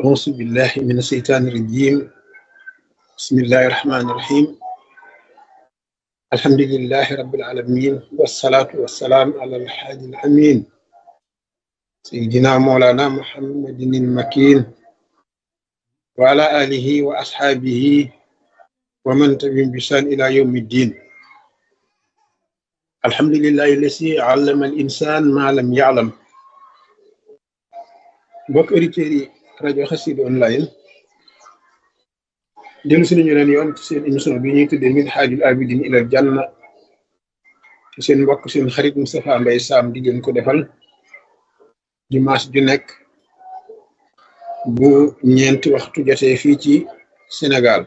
أعوذ بالله من الشيطان الرجيم بسم الله الرحمن الرحيم الحمد لله رب العالمين والصلاة والسلام على الحادي الأمين سيدنا مولانا محمد المكين وعلى آله وأصحابه ومن تبعهم بإحسان إلى يوم الدين الحمد لله الذي علم الإنسان ما لم يعلم mbokk auditeurs yi rajo Xassida online dellu si nañu leen yoon ci seen émission bi ñuy tuddee min haajul abidin ilal janna ci seen mbokk seen xarit Moustapha Mbaye Sam di leen ko defal dimanche ju nekk bu ñeenti waxtu jotee fii ci Sénégal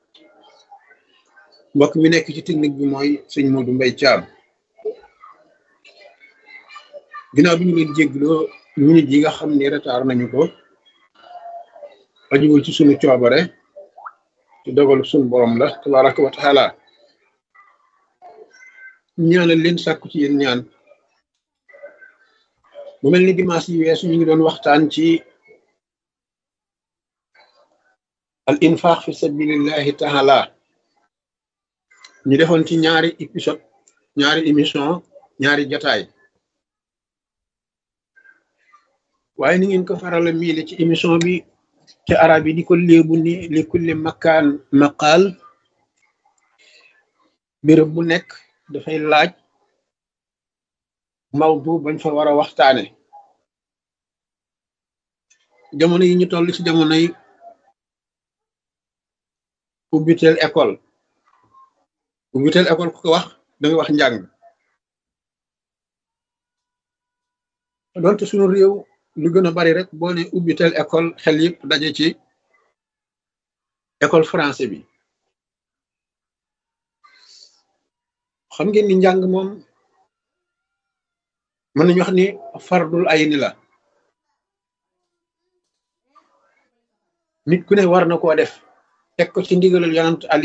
mbokk mi nekk ci technique bi mooy sëñ Modou Mbaye Thiam ginnaaw bi ñu leen jégloo minute yi nga xam ni retard nañu ko ajuwul ci sunu coobare ci dogalu sunu borom la tabaraka wa taala ñaanal leen sàkku ci yéen ñaan bu mel ni dimanche yi weesu ñu ngi doon waxtaan ci al infaq fi sabilillahi taala ñu defoon ci ñaari épisode ñaari émission ñaari jataay waaye ni ngeen ko farala miile ci émission bi te arab yi di ko léebu ni li kulli makkaan maqaal béréb bu nekk dafay laaj mawdu bañ fa war a waxtaane jamono yi ñu toll ci jamono yi ubbiteel école ubbiteel école ku ko wax da nga wax njàng doonte sunu réew lu gën a bari rek boo ne ubbi tel école xel yëpp daje ci école français bi xam ngeen ni njàng moom mën nañu wax ni fardul ay ni la nit ku ne war na koo def teg ko ci ndigalal yonant ali